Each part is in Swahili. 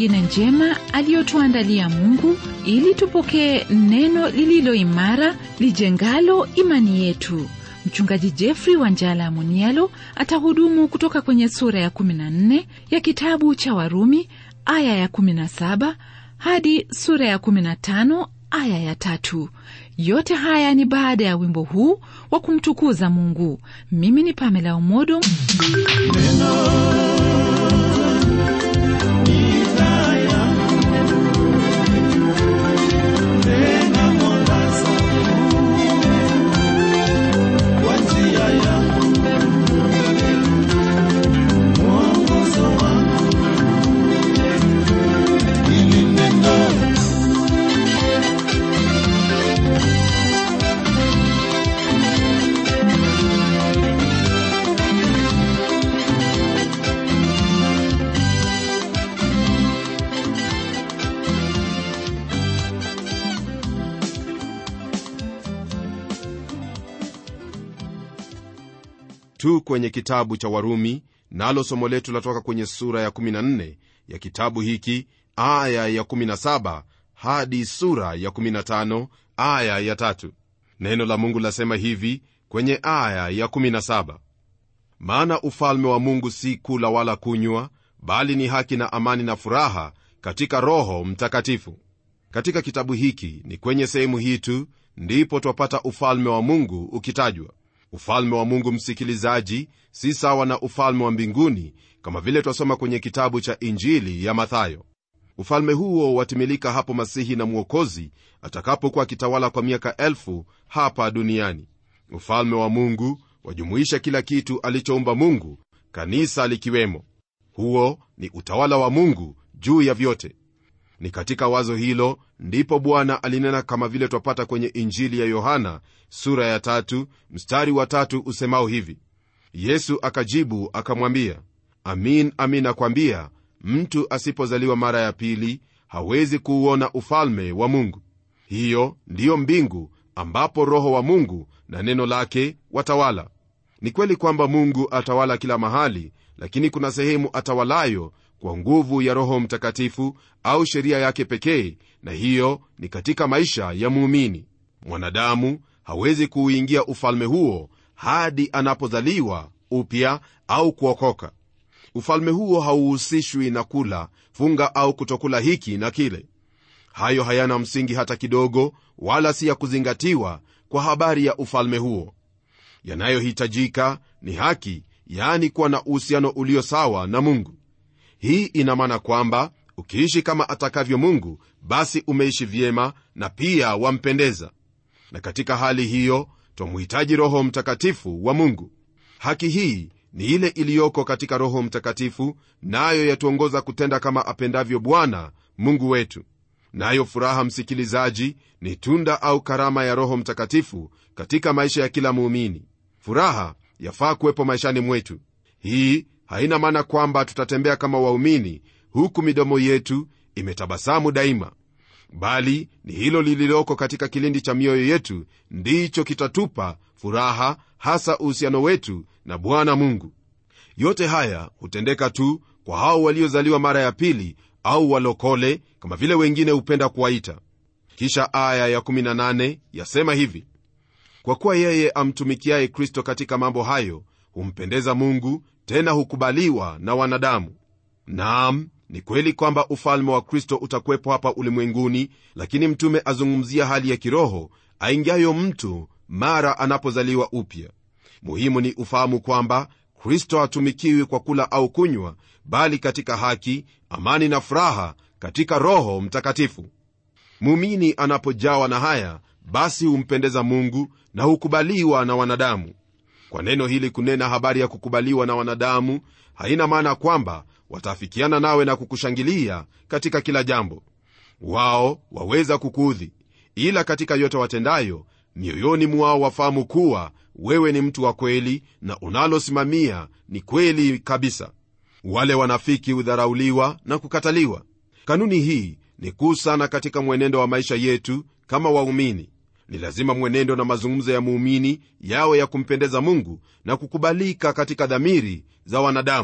nyingine njema aliyotuandalia Mungu ili tupokee neno lililo imara lijengalo imani yetu. Mchungaji Jeffrey Wanjala Munialo atahudumu kutoka kwenye sura ya 14 ya kitabu cha Warumi aya ya 17 hadi sura ya 15 aya ya tatu. Yote haya ni baada ya wimbo huu wa kumtukuza Mungu. Mimi ni Pamela Umodo. tu kwenye kitabu cha warumi nalo somo letu latoka kwenye sura ya 14 ya kitabu hiki aya ya 17 hadi sura ya 15 aya ya tatu neno la mungu lasema hivi kwenye aya ya 17 maana ufalme wa mungu si kula wala kunywa bali ni haki na amani na furaha katika roho mtakatifu katika kitabu hiki ni kwenye sehemu hii tu ndipo twapata ufalme wa mungu ukitajwa ufalme wa mungu msikilizaji si sawa na ufalme wa mbinguni kama vile twasoma kwenye kitabu cha injili ya mathayo ufalme huo watimilika hapo masihi na mwokozi atakapokuwa akitawala kwa miaka elfu hapa duniani ufalme wa mungu wajumuisha kila kitu alichoumba mungu kanisa likiwemo huo ni utawala wa mungu juu ya vyote ni katika wazo hilo ndipo bwana alinena kama vile twapata kwenye injili ya yohana sura ya tatu mstari wa tatu usemao hivi yesu akajibu akamwambia amin amin nakwambia mtu asipozaliwa mara ya pili hawezi kuuona ufalme wa mungu hiyo ndiyo mbingu ambapo roho wa mungu na neno lake watawala ni kweli kwamba mungu atawala kila mahali lakini kuna sehemu atawalayo kwa nguvu ya roho mtakatifu au sheria yake pekee na hiyo ni katika maisha ya muumini mwanadamu hawezi kuuingia ufalme huo hadi anapozaliwa upya au kuokoka ufalme huo hauhusishwi na kula funga au kutokula hiki na kile hayo hayana msingi hata kidogo wala si ya kuzingatiwa kwa habari ya ufalme huo yanayohitajika ni haki yaani kuwa na uhusiano ulio sawa na mungu hii ina maana kwamba ukiishi kama atakavyo mungu basi umeishi vyema na pia wampendeza na katika hali hiyo twamhitaji roho mtakatifu wa mungu haki hii ni ile iliyoko katika roho mtakatifu nayo yatuongoza kutenda kama apendavyo bwana mungu wetu nayo furaha msikilizaji ni tunda au karama ya roho mtakatifu katika maisha ya kila muumini furaha yafaa kuwepo maishani mwetu hii haina maana kwamba tutatembea kama waumini huku midomo yetu imetabasamu daima bali ni hilo lililoko katika kilindi cha mioyo yetu ndicho kitatupa furaha hasa uhusiano wetu na bwana mungu yote haya hutendeka tu kwa hao waliozaliwa mara ya pili au walokole kama vile wengine hupenda kuwaita kisha aya ya18 yasema hivi kwa kuwa yeye amtumikiaye kristo katika mambo hayo humpendeza mungu tena hukubaliwa na wanadamu naam ni kweli kwamba ufalme wa kristo utakuwepo hapa ulimwenguni lakini mtume azungumzia hali ya kiroho aingiayo mtu mara anapozaliwa upya muhimu ni ufahamu kwamba kristo hatumikiwi kwa kula au kunywa bali katika haki amani na furaha katika roho mtakatifu muumini anapojawa na haya basi humpendeza mungu na hukubaliwa na wanadamu kwa neno hili kunena habari ya kukubaliwa na wanadamu haina maana kwamba wataafikiana nawe na kukushangilia katika kila jambo wao waweza kukuudhi ila katika yote watendayo mioyoni mwao wafahamu kuwa wewe ni mtu wa kweli na unalosimamia ni kweli kabisa wale wanafiki hudharauliwa na kukataliwa kanuni hii ni kuu sana katika mwenendo wa maisha yetu kama waumini ni lazima mwenendo na mazungumzo ya muumini yawe ya kumpendeza mungu na kukubalika katika dhamiri za wanadamu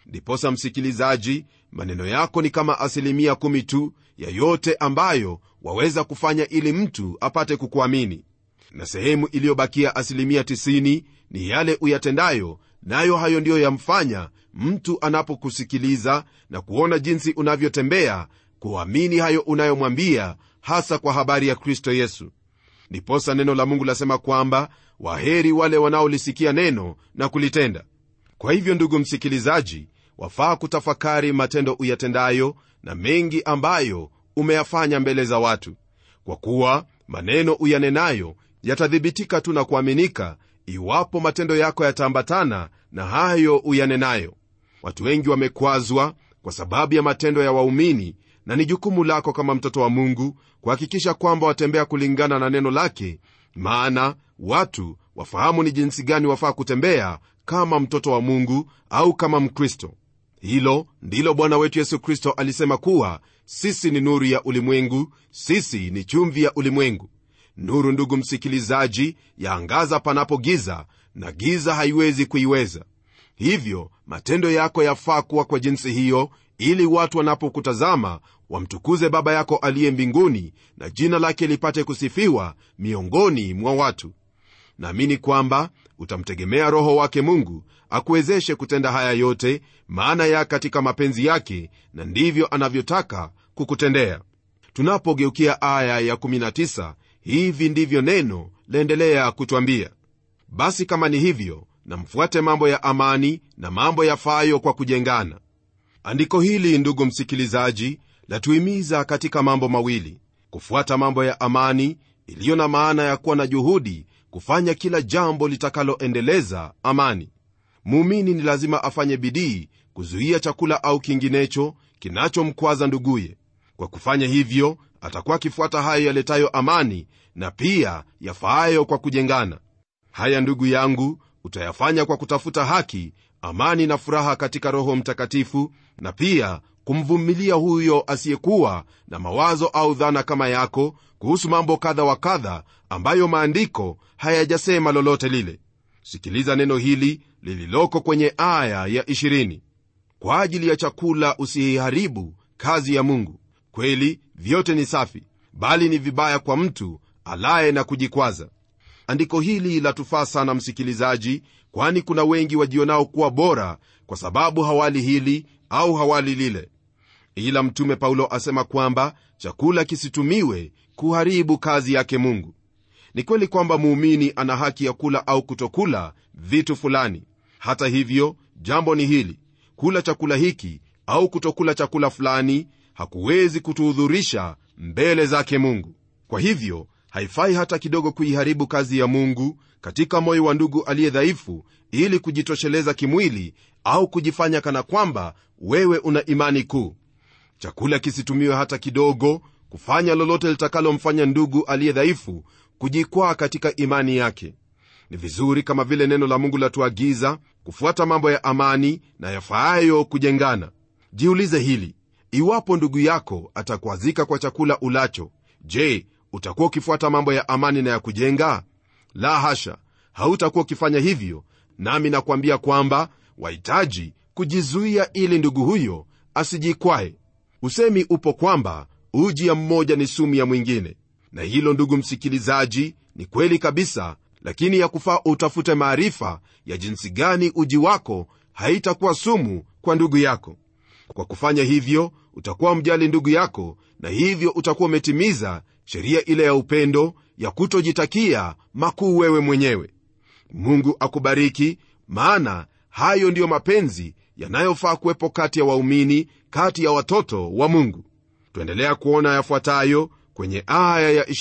ndiposa msikilizaji maneno yako ni kama asilimia kumi tu ya yote ambayo waweza kufanya ili mtu apate kukuamini na sehemu iliyobakia asilimia 90 ni yale uyatendayo nayo hayo ndiyo yamfanya mtu anapokusikiliza na kuona jinsi unavyotembea kuamini hayo unayomwambia hasa kwa habari ya kristo yesu ndiposa neno la mungu lasema kwamba waheri wale wanaolisikia neno na kulitenda kwa hivyo ndugu msikilizaji wafaa kutafakari matendo uyatendayo na mengi ambayo umeyafanya mbele za watu kwa kuwa maneno uyanenayo yatathibitika tu na kuaminika iwapo matendo yako yataambatana na hayo uyanenayo watu wengi wamekwazwa kwa sababu ya matendo ya waumini na ni jukumu lako kama mtoto wa mungu kuhakikisha kwamba watembea kulingana na neno lake maana watu wafahamu ni jinsi gani wafaa kutembea kama mtoto wa mungu au kama mkristo hilo ndilo bwana wetu yesu kristo alisema kuwa sisi ni nuru ya ulimwengu sisi ni chumvi ya ulimwengu nuru ndugu msikilizaji yaangaza panapo giza na giza haiwezi kuiweza hivyo matendo yako yafaa kuwa kwa jinsi hiyo ili watu wanapokutazama wamtukuze baba yako aliye mbinguni na jina lake lipate kusifiwa miongoni mwa watu naamini kwamba utamtegemea roho wake mungu akuwezeshe kutenda haya yote maana ya katika mapenzi yake na ndivyo anavyotaka kukutendea tunapogeukia aya ya 19 hivi ndivyo neno laendelea kutwambia basi kama ni hivyo na mfuate mambo ya amani na mambo yafayo kwa kujengana andiko hili ndugu msikilizaji latuhimiza katika mambo mawili kufuata mambo ya amani iliyo na maana ya kuwa na juhudi kufanya kila jambo litakaloendeleza amani muumini ni lazima afanye bidii kuzuia chakula au kinginecho kinachomkwaza nduguye kwa kufanya hivyo atakuwa akifuata hayo yaletayo amani na pia yafaayo kwa kujengana haya ndugu yangu utayafanya kwa kutafuta haki amani na furaha katika roho mtakatifu na pia kumvumilia huyo asiyekuwa na mawazo au dhana kama yako kuhusu mambo kadha wa kadha ambayo maandiko hayajasema lolote lile sikiliza neno hili lililoko kwenye aya ya 20 kwa ajili ya chakula usiiharibu kazi ya mungu kweli vyote ni safi bali ni vibaya kwa mtu alaye na kujikwaza andiko hili latufaa sana msikilizaji kwani kuna wengi wajionao kuwa bora kwa sababu hawali hili au hawali lile ila mtume paulo asema kwamba chakula kisitumiwe kuharibu kazi yake mungu ni kweli kwamba muumini ana haki ya kula au kutokula vitu fulani hata hivyo jambo ni hili kula chakula hiki au kutokula chakula fulani hakuwezi kutuhudhurisha mbele zake mungu kwa hivyo haifai hata kidogo kuiharibu kazi ya mungu katika moyo wa ndugu aliye dhaifu ili kujitosheleza kimwili au kujifanya kana kwamba wewe una imani kuu chakula kisitumiwe hata kidogo kufanya lolote litakalomfanya ndugu aliye dhaifu kujikwaa katika imani yake ni vizuri kama vile neno la mungu latuagiza kufuata mambo ya amani na yafaayo kujengana jiulize hili iwapo ndugu yako atakwazika kwa chakula ulacho je utakuwa ukifuata mambo ya amani na ya kujenga la hasha hautakuwa ukifanya hivyo nami nakwambia kwamba wahitaji kujizuia ili ndugu huyo asijikwae usemi upo kwamba uji ya mmoja ni sumu ya mwingine na hilo ndugu msikilizaji ni kweli kabisa lakini ya kufaa utafute maarifa ya jinsi gani uji wako haitakuwa sumu kwa ndugu yako kwa kufanya hivyo utakuwa mjali ndugu yako na hivyo utakuwa umetimiza sheria ile ya upendo ya kutojitakia makuu wewe mwenyewe mungu akubariki maana hayo ndiyo mapenzi yanayofaa kuwepo kati ya waumini kati ya watoto wa mungu twaendelea kuona yafuatayo kwenye aya ya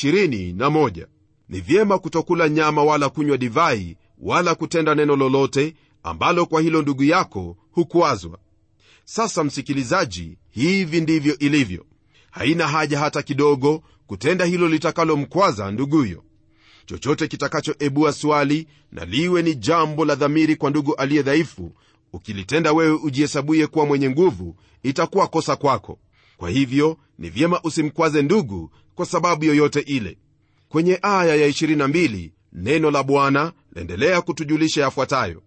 21 ni vyema kutokula nyama wala kunywa divai wala kutenda neno lolote ambalo kwa hilo ndugu yako hukwazwa sasa msikilizaji hivi ndivyo ilivyo haina haja hata kidogo kutenda hilo litakalomkwaza nduguyo chochote kitakachoebua swali na liwe ni jambo la dhamiri kwa ndugu aliye dhaifu ukilitenda wewe ujihesabuye kuwa mwenye nguvu itakuwa kosa kwako kwa hivyo ni vyema usimkwaze ndugu kwa sababu yoyote ile kwenye aya ya 22 neno la bwana laendelea kutujulisha yafuatayo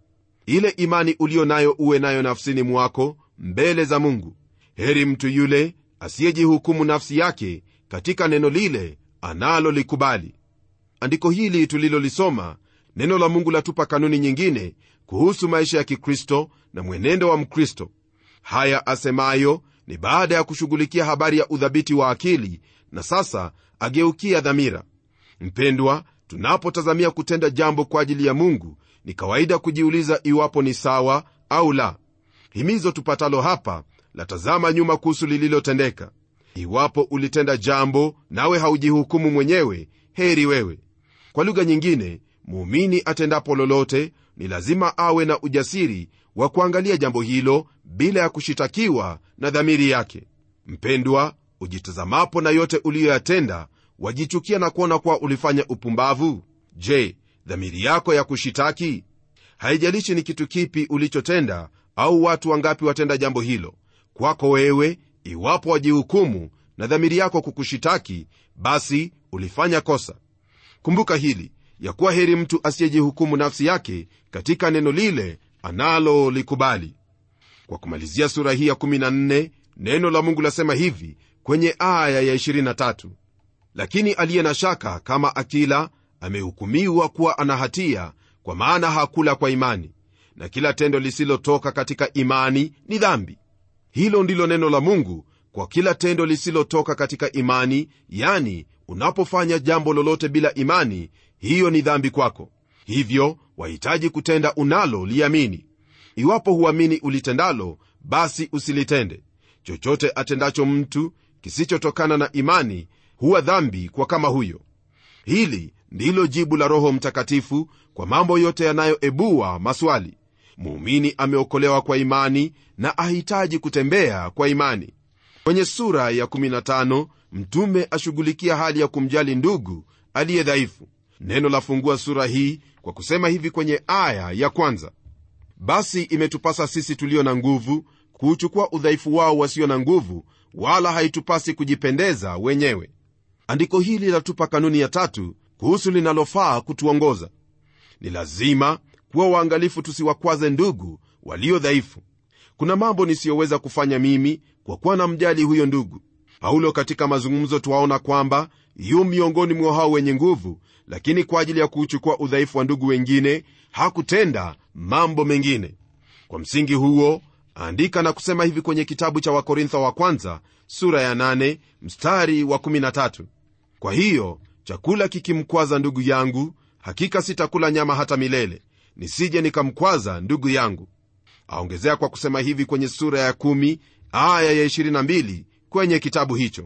ile imani uliyo nayo uwe nayo nafsini mwako mbele za mungu heri mtu yule asiyejihukumu nafsi yake katika neno lile analolikubali andiko hili tulilolisoma neno la mungu latupa kanuni nyingine kuhusu maisha ya kikristo na mwenendo wa mkristo haya asemayo ni baada ya kushughulikia habari ya udhabiti wa akili na sasa ageukia dhamira mpendwa tunapotazamia kutenda jambo kwa ajili ya mungu ni kawaida kujiuliza iwapo ni sawa au la himizo tupatalo hapa latazama nyuma kuhusu lililotendeka iwapo ulitenda jambo nawe haujihukumu mwenyewe heri wewe kwa lugha nyingine muumini atendapo lolote ni lazima awe na ujasiri wa kuangalia jambo hilo bila ya kushitakiwa na dhamiri yake mpendwa ujitazamapo na yote uliyoyatenda wajichukia na kuona kuwa ulifanya upumbavu je dhamiri yako ya kushitaki haijalishi ni kitu kipi ulichotenda au watu wangapi watenda jambo hilo kwako wewe iwapo wajihukumu na dhamiri yako kukushitaki basi ulifanya kosa kumbuka hili ya kuwa heri mtu asiyejihukumu nafsi yake katika neno lile analolikubali kwa kumalizia sura hii ya 14 neno la mungu lasema hivi kwenye aya ya 23 lakini aliye na shaka kama akila amehukumiwa kuwa ana hatia kwa maana hakula kwa imani na kila tendo lisilotoka katika imani ni dhambi hilo ndilo neno la mungu kwa kila tendo lisilotoka katika imani yani unapofanya jambo lolote bila imani hiyo ni dhambi kwako hivyo wahitaji kutenda unalo liamini iwapo huamini ulitendalo basi usilitende chochote atendacho mtu kisichotokana na imani huwa dhambi kwa kama huyo hili ndilo jibu la roho mtakatifu kwa mambo yote yanayoebua maswali muumini ameokolewa kwa imani na ahitaji kutembea kwa imani kwenye sura ya 15 mtume ashughulikia hali ya kumjali ndugu aliye dhaifu neno lafungua sura hii kwa kusema hivi kwenye aya ya kwanza basi imetupasa sisi tulio na nguvu kuuchukua udhaifu wao wasio na nguvu wala haitupasi kujipendeza wenyewe andiko hili latupa kanuni ya tatu kuhusu linalofaa kutuongoza ni lazima kuwa waangalifu tusiwakwaze ndugu walio dhaifu kuna mambo nisiyoweza kufanya mimi kwa kuwa na mjali huyo ndugu paulo katika mazungumzo twaona kwamba yu miongoni mwa hao wenye nguvu lakini kwa ajili ya kuuchukua udhaifu wa ndugu wengine hakutenda mambo mengine kwa msingi huo andika na kusema hivi kwenye kitabu cha wakorintho wa kwanza sura ya 8 mstari wa 13 kwa hiyo chakula kikimkwaza ndugu yangu hakika sitakula nyama hata milele nisije nikamkwaza ndugu yangu aongezea kwa kusema hivi kwenye sura ya 1 aya ya 22 kwenye kitabu hicho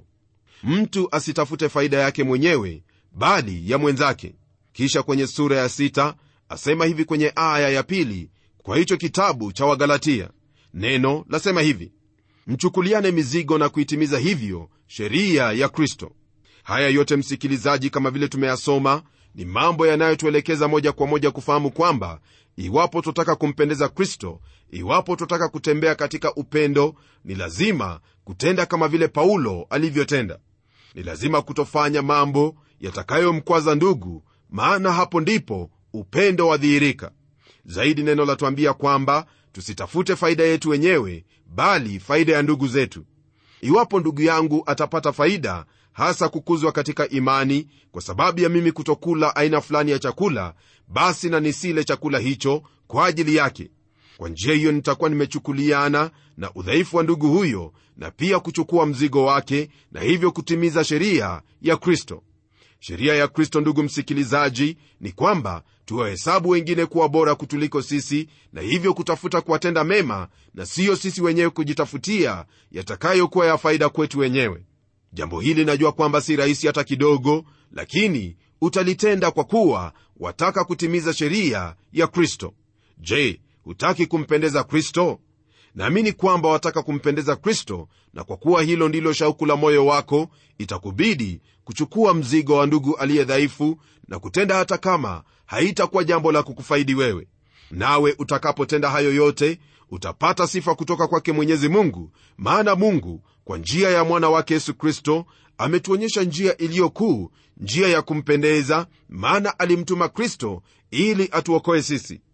mtu asitafute faida yake mwenyewe bali ya mwenzake kisha kwenye sura ya 6 asema hivi kwenye aya ya pili kwa hicho kitabu cha wagalatia neno lasema hivi mchukuliane mizigo na kuitimiza hivyo sheria ya kristo haya yote msikilizaji kama vile tumeyasoma ni mambo yanayotuelekeza moja kwa moja kufahamu kwamba iwapo twataka kumpendeza kristo iwapo twataka kutembea katika upendo ni lazima kutenda kama vile paulo alivyotenda ni lazima kutofanya mambo yatakayomkwaza ndugu maana hapo ndipo upendo wadhihirika zaidi neno latuambia kwamba tusitafute faida yetu wenyewe bali faida ya ndugu zetu iwapo ndugu yangu atapata faida hasa kukuzwa katika imani kwa sababu ya mimi kutokula aina fulani ya chakula basi na nisile chakula hicho kwa ajili yake kwa njia hiyo nitakuwa nimechukuliana na udhaifu wa ndugu huyo na pia kuchukua mzigo wake na hivyo kutimiza sheria ya kristo sheria ya kristo ndugu msikilizaji ni kwamba tuwahesabu wengine kuwa bora kutuliko sisi na hivyo kutafuta kuwatenda mema na siyo sisi wenyewe kujitafutia yatakayokuwa ya faida kwetu wenyewe jambo hili najua kwamba si rahisi hata kidogo lakini utalitenda kwa kuwa wataka kutimiza sheria ya kristo je hutaki kumpendeza kristo naamini kwamba wataka kumpendeza kristo na kwa kuwa hilo ndilo shauku la moyo wako itakubidi kuchukua mzigo wa ndugu aliye dhaifu na kutenda hata kama haitakuwa jambo la kukufaidi wewe nawe utakapotenda hayo yote utapata sifa kutoka kwake mwenyezi mungu maana mungu kwa njia ya mwana wake yesu kristo ametuonyesha njia iliyokuu njia ya kumpendeza maana alimtuma kristo ili atuokoe sisi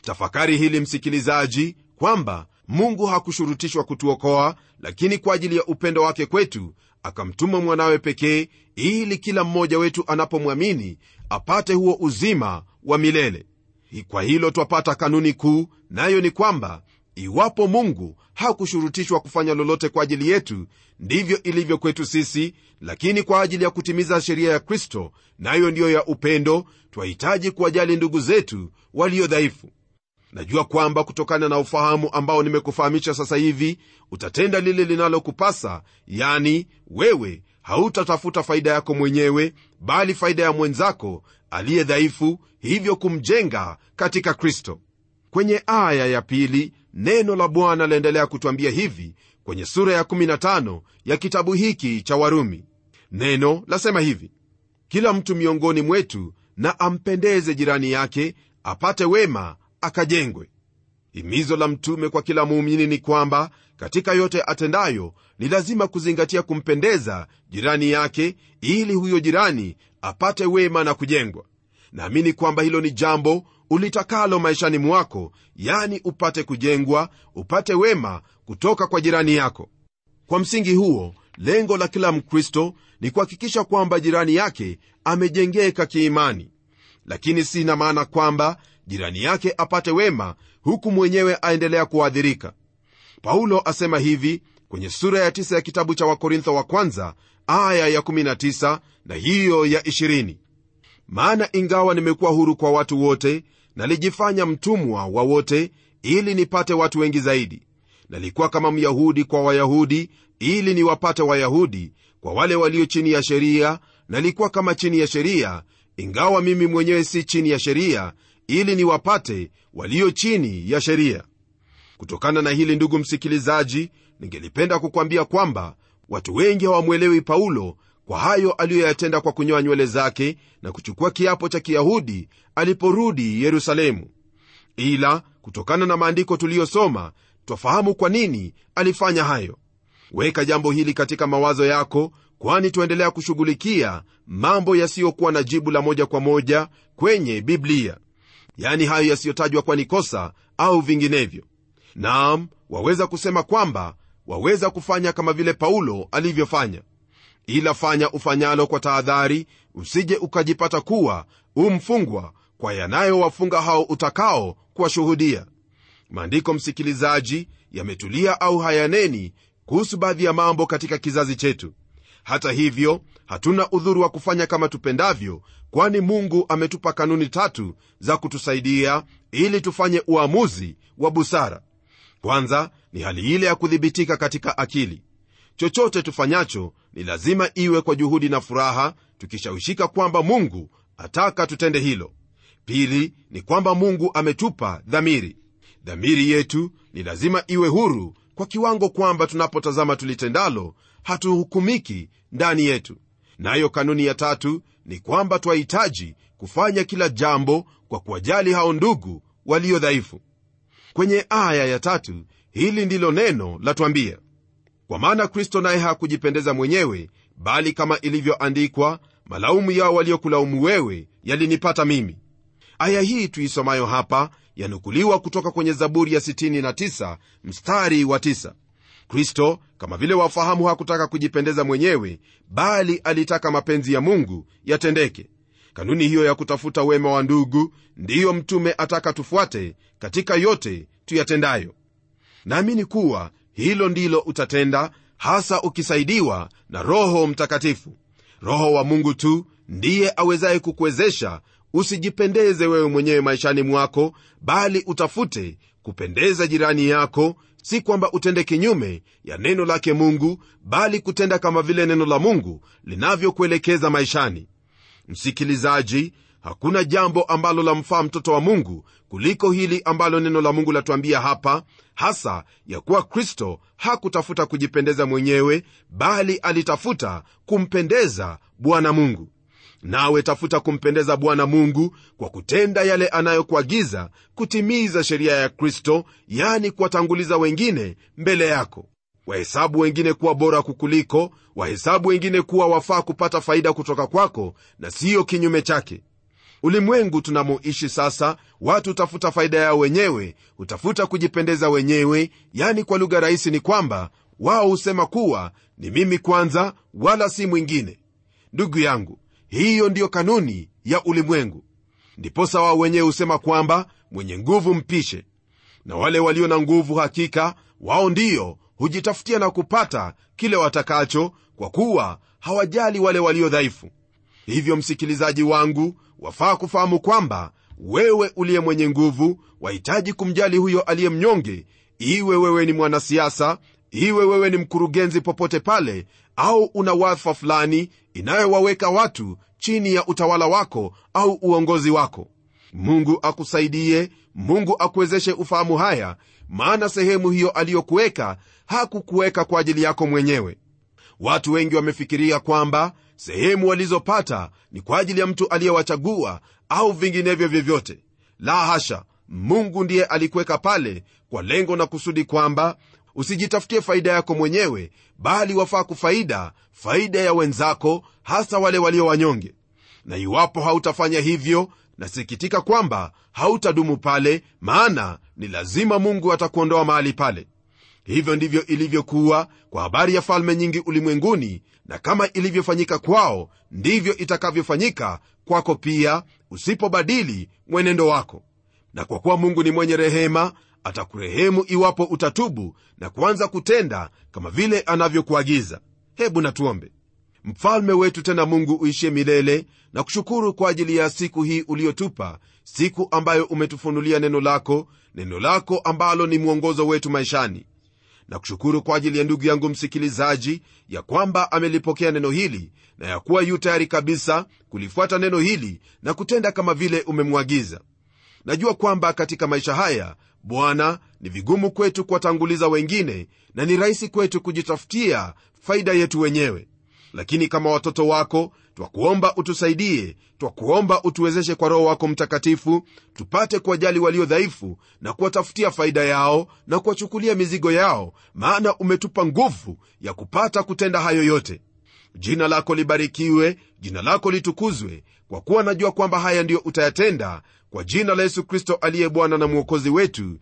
tafakari hili msikilizaji kwamba mungu hakushurutishwa kutuokoa lakini kwa ajili ya upendo wake kwetu akamtuma mwanawe pekee ili kila mmoja wetu anapomwamini apate huo uzima wa milele kwa hilo twapata kanuni kuu nayo ni kwamba iwapo mungu hakushurutishwa kufanya lolote kwa ajili yetu ndivyo ilivyo kwetu sisi lakini kwa ajili ya kutimiza sheria ya kristo nayo ndiyo ya upendo twahitaji kuwajali ndugu zetu walio dhaifu najua kwamba kutokana na ufahamu ambao nimekufahamisha sasa hivi utatenda lile linalokupasa yani wewe hautatafuta faida yako mwenyewe bali faida ya mwenzako aliye dhaifu hivyo kumjenga katika kristo kwenye aya ya pili neno la bwana laendelea kutwambia hivi kwenye sura ya 15 ya kitabu hiki cha warumi neno lasema hivi kila mtu miongoni mwetu na ampendeze jirani yake apate wema akajengwe himizo la mtume kwa kila muumini ni kwamba katika yote atendayo ni lazima kuzingatia kumpendeza jirani yake ili huyo jirani apate wema na kujengwa naamini kwamba hilo ni jambo ulitakalo maishani mwako yani upate kujengwa upate wema kutoka kwa jirani yako kwa msingi huo lengo la kila mkristo ni kuhakikisha kwamba jirani yake amejengeka kiimani lakini sina maana kwamba jirani yake apate wema huku mwenyewe aendelea kuadhirika paulo asema hivi kwenye sura ya 9 ya kitabu cha wakorintho wa kwanza aya ya 19 na hiyo ya 20 maana ingawa nimekuwa huru kwa watu wote nalijifanya mtumwa wa wote ili nipate watu wengi zaidi nalikuwa kama myahudi kwa wayahudi ili niwapate wayahudi kwa wale walio chini ya sheria nalikuwa kama chini ya sheria ingawa mimi mwenyewe si chini ya sheria ili niwapate walio chini ya sheria kutokana na hili ndugu msikilizaji ningelipenda kukwambia kwamba watu wengi hawamwelewi paulo kwa hayo aliyoyatenda kwa kunyoa nywele zake na kuchukua kiapo cha kiyahudi aliporudi yerusalemu ila kutokana na maandiko tuliyosoma twafahamu kwa nini alifanya hayo weka jambo hili katika mawazo yako kwani tuendelea kushughulikia mambo yasiyokuwa na jibu la moja kwa moja kwenye biblia yani hayo yasiyotajwa kuwa ni kosa au vinginevyo naam waweza kusema kwamba waweza kufanya kama vile paulo alivyofanya ila fanya ufanyalo kwa tahadhari usije ukajipata kuwa umfungwa kwa yanayowafunga hao utakao kuwashuhudia maandiko msikilizaji yametulia au hayaneni kuhusu baadhi ya mambo katika kizazi chetu hata hivyo hatuna udhuru wa kufanya kama tupendavyo kwani mungu ametupa kanuni tatu za kutusaidia ili tufanye uamuzi wa busara kwanza ni hali ile ya kudhibitika katika akili chochote tufanyacho ni lazima iwe kwa juhudi na furaha tukishawishika kwamba mungu ataka tutende hilo pili ni kwamba mungu ametupa dhamiri dhamiri yetu ni lazima iwe huru kwa kiwango kwamba tunapotazama tulitendalo hatuhukumiki ndani yetu nayo kanuni ya tatu ni kwamba twahitaji kufanya kila jambo kwa kuwajali hao ndugu walio dhaifu kwenye aya ya tatu hili ndilo neno latwambia kwa maana kristo naye hakujipendeza mwenyewe bali kama ilivyoandikwa malaumu yao waliokulaumu wewe yalinipata mimi aya hii tuisomayo hapa yanukuliwa kutoka kwenye zaburi ya 69 mstari wa 9 kristo kama vile wafahamu hakutaka kujipendeza mwenyewe bali alitaka mapenzi ya mungu yatendeke kanuni hiyo ya kutafuta wema wa ndugu ndiyo mtume ataka tufuate katika yote tuyatendayo naamini kuwa hilo ndilo utatenda hasa ukisaidiwa na roho mtakatifu roho wa mungu tu ndiye awezaye kukuwezesha usijipendeze wewe mwenyewe maishani mwako bali utafute kupendeza jirani yako si kwamba utende kinyume ya neno lake mungu bali kutenda kama vile neno la mungu linavyokuelekeza maishani msikilizaji hakuna jambo ambalo lamfaa mtoto wa mungu kuliko hili ambalo neno la mungu latuambia hapa hasa ya kuwa kristo hakutafuta kujipendeza mwenyewe bali alitafuta kumpendeza bwana mungu nawe tafuta kumpendeza bwana mungu kwa kutenda yale anayokuagiza kutimiza sheria ya kristo yani kuwatanguliza wengine mbele yako wahesabu wengine kuwa bora kukuliko wahesabu wengine kuwa wafaa kupata faida kutoka kwako na siyo kinyume chake ulimwengu tunamoishi sasa watu hutafuta faida yao wenyewe hutafuta kujipendeza wenyewe yani kwa lugha rahisi ni kwamba wao husema kuwa ni mimi kwanza wala si mwingine ndugu yangu hiyo ndiyo kanuni ya ulimwengu ndiposa wao wenyewe husema kwamba mwenye nguvu mpishe na wale walio na nguvu hakika wao ndiyo hujitafutia na kupata kile watakacho kwa kuwa hawajali wale walio dhaifu hivyo msikilizaji wangu wafaa kufahamu kwamba wewe uliye mwenye nguvu wahitaji kumjali huyo aliye mnyonge iwe wewe ni mwanasiasa iwe wewe ni mkurugenzi popote pale au una wadhifa fulani inayowaweka watu chini ya utawala wako au uongozi wako mungu akusaidie mungu akuwezeshe ufahamu haya maana sehemu hiyo aliyokuweka hakukuweka kwa ajili yako mwenyewe watu wengi wamefikiria kwamba sehemu walizopata ni kwa ajili ya mtu aliyewachagua au vinginevyo vyovyote la hasha mungu ndiye alikuweka pale kwa lengo na kusudi kwamba usijitafutie faida yako mwenyewe bali wafaa kufaida faida ya wenzako hasa wale walio wanyonge na iwapo hautafanya hivyo nasikitika kwamba hautadumu pale maana ni lazima mungu atakuondoa mahali pale hivyo ndivyo ilivyokuwa kwa habari ya falme nyingi ulimwenguni na kama ilivyofanyika kwao ndivyo itakavyofanyika kwako pia usipobadili mwenendo wako na kwa kuwa mungu ni mwenye rehema atakurehemu iwapo utatubu na kuanza kutenda kama vile anavyokuagiza hebu natuombe mfalme wetu tena mungu uishie milele na kushukuru kwa ajili ya siku hii uliotupa siku ambayo umetufunulia neno lako neno lako ambalo ni mwongozo wetu maishani na kushukuru kwa ajili ya ndugu yangu msikilizaji ya kwamba amelipokea neno hili na ya kuwa yu tayari kabisa kulifuata neno hili na kutenda kama vile umemwagiza najua kwamba katika maisha haya bwana ni vigumu kwetu kuwatanguliza wengine na ni rahisi kwetu kujitafutia faida yetu wenyewe lakini kama watoto wako twakuomba utusaidie twakuomba utuwezeshe kwa roho wako mtakatifu tupate kuwajali walio dhaifu na kuwatafutia faida yao na kuwachukulia mizigo yao maana umetupa nguvu ya kupata kutenda hayo yote jina lako libarikiwe jina lako litukuzwe kwa kuwa najua kwamba haya ndiyo utayatenda kwa jina la yesu kristo aliye bwana na mwokozi wetu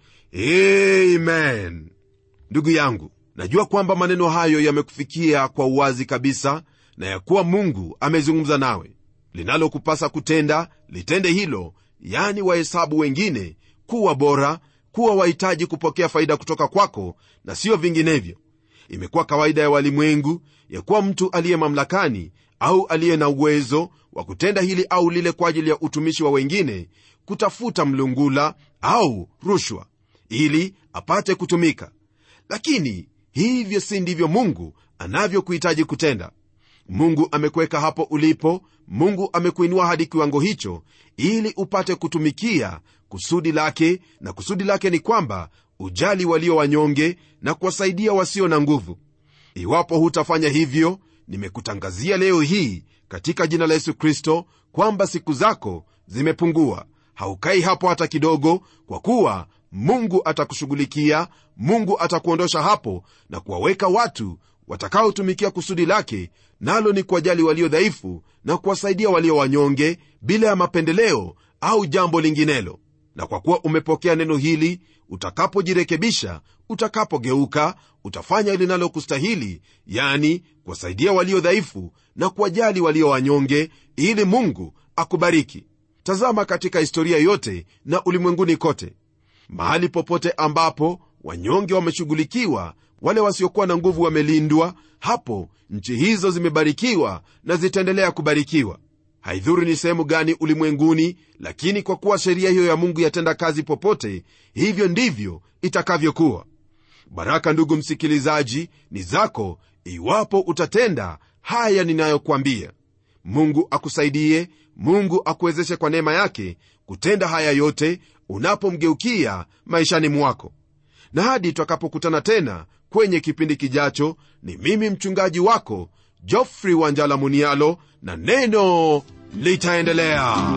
amen ndugu yangu najua kwamba maneno hayo yamekufikia kwa uwazi kabisa na ya kuwa mungu amezungumza nawe linalokupasa kutenda litende hilo yani wahesabu wengine kuwa bora kuwa wahitaji kupokea faida kutoka kwako na sio vinginevyo imekuwa kawaida ya walimwengu ya kuwa mtu aliye mamlakani au aliye na uwezo wa kutenda hili au lile kwa ajili ya utumishi wa wengine kutafuta mlungula au rushwa ili apate kutumika lakini hivyo si ndivyo mungu anavyokuhitaji kutenda mungu amekuweka hapo ulipo mungu amekuinua hadi kiwango hicho ili upate kutumikia kusudi lake na kusudi lake ni kwamba ujali walio wanyonge na kuwasaidia wasio na nguvu iwapo hutafanya hivyo nimekutangazia leo hii katika jina la yesu kristo kwamba siku zako zimepungua haukai hapo hata kidogo kwa kuwa mungu atakushughulikia mungu atakuondosha hapo na kuwaweka watu watakaotumikia kusudi lake nalo ni kuwajali walio dhaifu na kuwasaidia walio wanyonge bila ya mapendeleo au jambo linginelo na kwa kuwa umepokea neno hili utakapojirekebisha utakapogeuka utafanya linalokustahili yani kuwasaidia walio dhaifu na kuwajali walio wanyonge ili mungu akubariki tazama katika historia yote na ulimwenguni kote mahali popote ambapo wanyonge wameshughulikiwa wale wasiokuwa na nguvu wamelindwa hapo nchi hizo zimebarikiwa na zitaendelea kubarikiwa haidhuru ni sehemu gani ulimwenguni lakini kwa kuwa sheria hiyo ya mungu yatenda kazi popote hivyo ndivyo itakavyokuwa baraka ndugu msikilizaji ni zako iwapo utatenda haya ninayokwambia mungu akusaidie mungu akuwezeshe kwa neema yake kutenda haya yote unapomgeukia maishani mwako na hadi twakapokutana tena kwenye kipindi kijacho ni mimi mchungaji wako jofrey wanjala munialo na neno litaendelea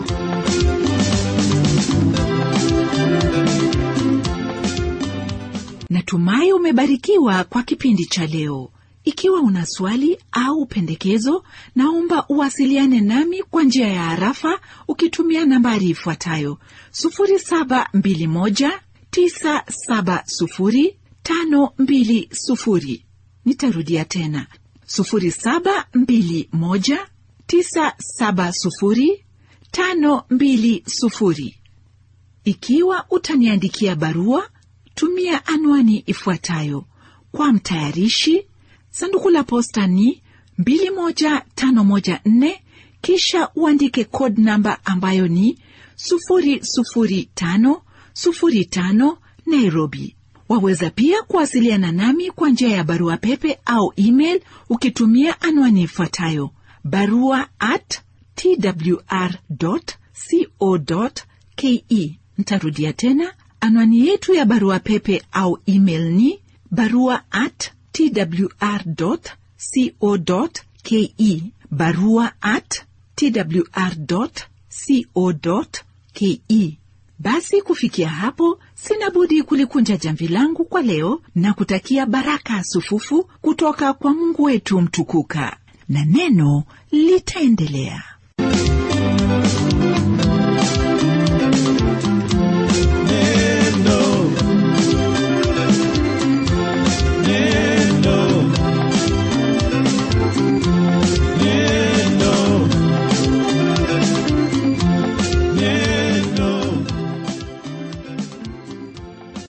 natumai umebarikiwa kwa kipindi cha leo ikiwa una swali au pendekezo naomba uwasiliane nami kwa njia ya harafa ukitumia nambari ifuatayo 721970520 nitarudia tena 721970520 ikiwa utaniandikia barua tumia anwani ifuatayo kwa mtayarishi sanduku la posta ni 21514 kisha uandike code namba ambayo ni 00505 nairobi waweza pia kuwasiliana nami kwa njia ya barua pepe au email ukitumia anwani ifuatayo barua at twr co ke ntarudia tena anwani yetu ya barua pepe au email ni barua at twr co ke barua at twr co ke basi kufikia hapo sina budi kulikunja jamvi langu kwa leo na kutakia baraka sufufu kutoka kwa mungu wetu mtukuka na neno litaendelea